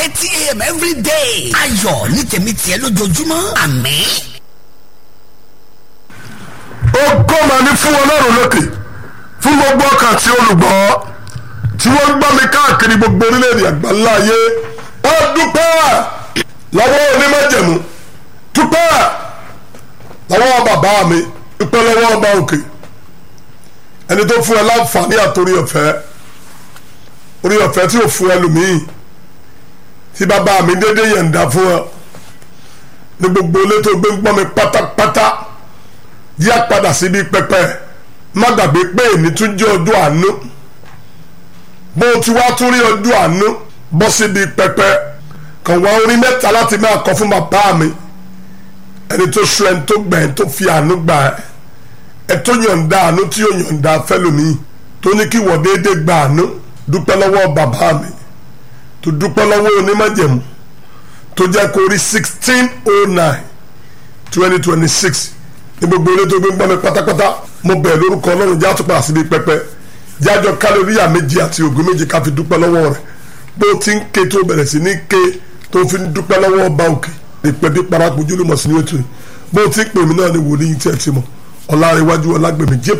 thirty a.m. every day. ayọ̀ ní tèmi tiẹ̀ lójoojúmọ́ àmín. ògo mà ní fún ọlọ́run lókè fún gbogbo ọkàn tí olùgbọ́ tí wọ́n ń gbọ́ mi káàkiri gbogbo orílẹ̀-èdè àgbáńlá ayé wọ́n dúpẹ́ lọ́wọ́ onímọ̀jẹ̀mú dúpẹ́ lọ́wọ́ bàbá mi dúpẹ́ lọ́wọ́ ọba òkè ẹni tó fún ẹ láǹfààní àtòrí ọ̀fẹ́ orí ọ̀fẹ́ tí ò fún ẹlòmíì tí bàbá mi dédé yẹ̀ǹda fún ẹ ní gbogbo ilé tó gbé ń gbọ́ mi pátápátá yá padà síbi pẹpẹ má gbàgbé pé èmi tún jẹ́ ọjọ́ àánú bó o ti wá tún rí ọjọ́ àánú bọ́ síbi pẹpẹ kàn wá orin mẹ́ta láti máa kọ fún bàbá mi ẹni tó sọ ẹni tó gbà ẹni tó fi àánú gbà ẹ ẹ tó yọ̀ǹda àánú tí yóò yọ̀ǹda fẹ́lòmíì tó ní kí wọ́n déédéé gba àánú dúpẹ́ lọ́wọ́ bàbá mi tó dúpẹ́ lọ́wọ́ onímọ̀jẹ̀mú tó jẹ́ kó rí sixteen oh nine twenty twenty six ní gbogbo ilé tó gbé ń gbọ́ mi pátápátá mo bẹ̀ lórúkọ ọlọ́run já tó padà síbi pẹpẹ jájọ kálóríyà méjì àti ògùn méjì ká fi dúpẹ́ lọ́wọ́ rẹ̀ bó o ti ń ké tó bẹ̀rẹ̀ sí ní ké tó fi ń dúpẹ́ lọ́wọ́ ọba òkè ìpẹ́ bí parapọ̀ ojúlùmọ̀ sí ní ètò yìí bó o ti ń pè mí náà ní wòlíì tí ẹ ti mọ̀ ọ̀làrẹ̀wájú ọlágbèmí jẹ́